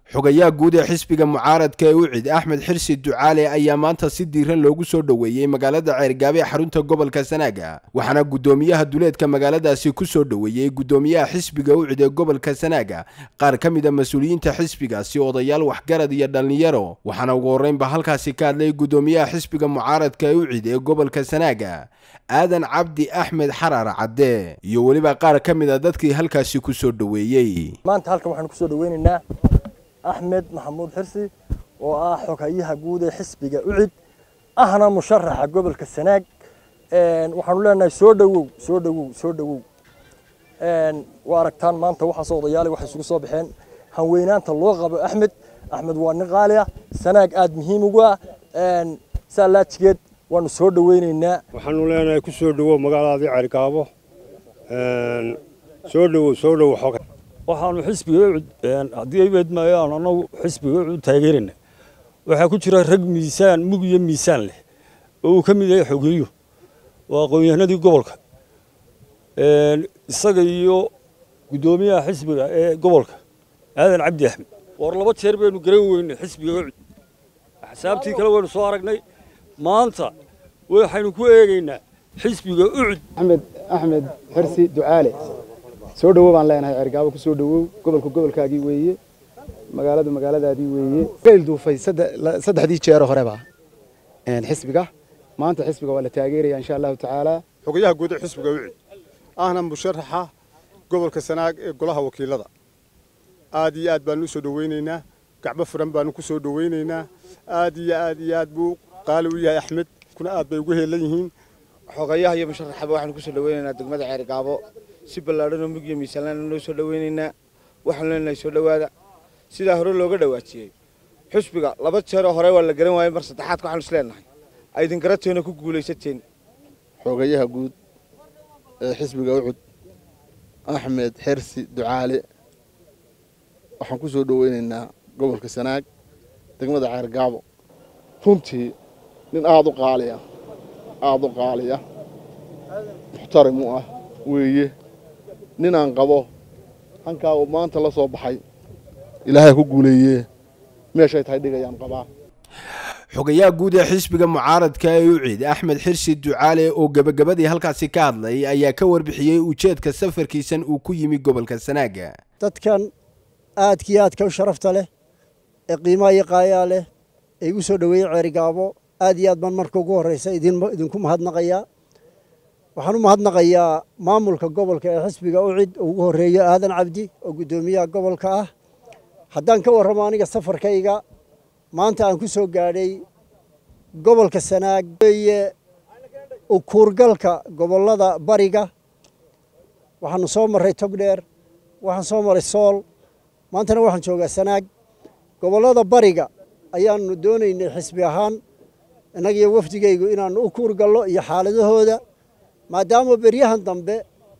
xogayaha guud ee xisbiga mucaaradka ee ucid axmed xirsi ducaale ayaa maanta si diiran loogu soo dhoweeyey magaalada ceergaabe ee xarunta gobolka sanaaga waxaana guddoomiyaha duleedka magaaladaasi ku soo dhoweeyey guddoomiyaha xisbiga ucid ee gobolka sanaaga qaar ka mid a mas-uuliyiinta xisbigaasi odayaal waxgarad iyo dhallinyaro waxaana ugu horreynba halkaasi ka hadlay guddoomiyaha xisbiga mucaaradka ee ucid ee gobolka sanaaga aadan cabdi axmed xarar cadde iyo weliba qaar ka mid a dadkii halkaasi ku soo dhoweeyey maanta halkan waxaan kusoo dhaweynaynaa axmed maxamuud xirsi oo ah xoghayaha guud ee xisbiga ucid ahna musharaxa gobolka sanaag waxaanu leenahay soo dhowow soo dhowow soo dhowow waa aragtaan maanta waxaas odayaali waxay isugu soo baxeen hanweynaanta loo qabo axmed axmed waa nin qaali ah sanaag aada muhiim ugu ah saa laajigeed waanu soo dhaweynaynaa waxaanu leenahay ku soo dhowow magaaladaadii ceergaabo soo dhowow soo dhowow xogay waxaanu xisbiga ucud haddii ay weedmaayaan annagu xisbiga ucud taageerana waxaa ku jira rag miisaan mug iyo miisaan leh oo uu ka mid yahay xogeeyo waa aqoon-yahanadii gobolka isaga iyo guddoomiyaha xisbiga ee gobolka aadan cabdi axmed war laba jeer baynu garan weynay xisbiga ucud axsaabtii kale waynu soo aragnay maanta waxaynu ku eegaynaa xisbiga ucud axmed axmed xirsi ducaale soo dhowow baan leenahay ceergaabo ku soo dhowow gobolku gobolkaagii weeye magaaladu magaaladaadii weeye geel duufay saddexdii jeero horeba xisbiga maanta xisbiga waa la taageeraya insha allahu tacaala xogayaha guud ee xisbiga ucid ahna musharaxa gobolka sanaag ee golaha wakiilada aad iyo aad baanu u soo dhoweynaynaa gacbo furan baanu ku soo dhoweynaynaa aad iyo aad iyo aad buu qaali u yahay axmed kuna aad bay ugu heelan yihiin xogayaha iyo musharaxaba waxaanu ku soo dhoweynaynaa degmada ceergaabo si ballaadhan oo mug iyo miisaanlaana noo soo dhoweynaynaa waxaanu leenahay soo dhowaada sidaa hore looga dhawaajiyey xusbiga laba jeeroo hore waa la garan waayey mar saddexaadka waxaanu is leenahay aydin garateena ku guulaysateen xogayaha guud ee xisbiga ucud axmed xersi ducaale waxaan ku soo dhoweynaynaa gobolka sanaag degmada ceergaabo runtii nin aada u qaaliya aada u qaaliya muxtarim u ah weeye nin aan qabo hankaa uu maanta la soo baxay ilaahay ku guuleeyee meeshay tahay dhigayaan qabaa xogayaha guud ee xisbiga mucaaradka ee ucid axmed xirsi ducaale oo gebagabadii halkaasi ka hadlay ayaa ka warbixiyey ujeedka safarkiisan uu ku yimi gobolka sanaaga dadkan aadkii aadka u sharafta leh ee qiimaha iyo qaayaa leh ee igu soo dhoweeyey ceerigaabo aad iyo aad baan marka ugu horreysa idinku mahadnaqayaa waxaan u mahadnaqayaa maamulka gobolka ee xisbiga ucid oo ugu horreeyo aadan cabdi oo guddoomiyaha gobolka ah haddaan ka warramo aniga safarkayga maanta aan ku soo gaadhay gobolka sanaag weeye ukuurgalka gobollada bariga waxaanu soo marray togdheer waxaan soo maray sool maantana waxaan joogaa sanaag gobollada bariga ayaanu doonaynay xisbi ahaan innagiyo wafdigaygu inaannu u kuurgallo iyo xaaladahooda maadaama beryahan dambe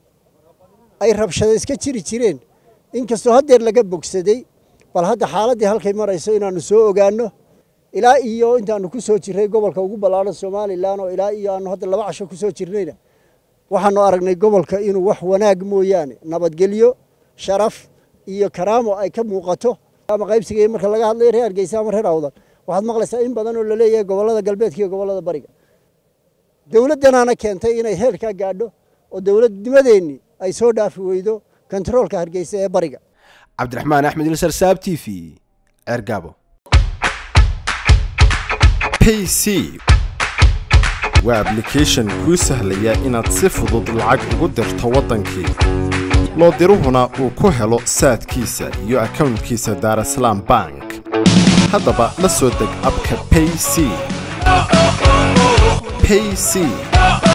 ay rabshada iska jiri jireen inkastoo haddeer laga bogsaday bal hadda xaaladdii halkay marayso inaannu soo ogaanno ilaa iyo intaannu ku soo jirray gobolka ugu ballaadhan somalilan oo ilaa iyo aannu hadda laba casho ku soo jirnayna waxaannu aragnay gobolka inuu wax wanaag mooyaane nabadgelyo sharaf iyo karaamo ay ka muuqato ama qaybsiga marka laga hadlayo reer hargeysa ama reer awdal waxaad maqlaysaa in badan oo la leeyahay gobollada galbeedka iyo gobollada bariga dowladdanaana keentay inay heerkaa gaadho oo dowladnimadeennii ay soo dhaafi weydo kontaroolka hargeysa ee bariga cabdiraxmaan axmed ilsar saab t v ceergaabo payc waa ablication kuu sahlaya inaad si fudud lacag ugu dirto waddankii loo diruhuna uu ku helo saadkiisa iyo akownkiisa daarasalaam bank haddaba la soo deg abka payc payc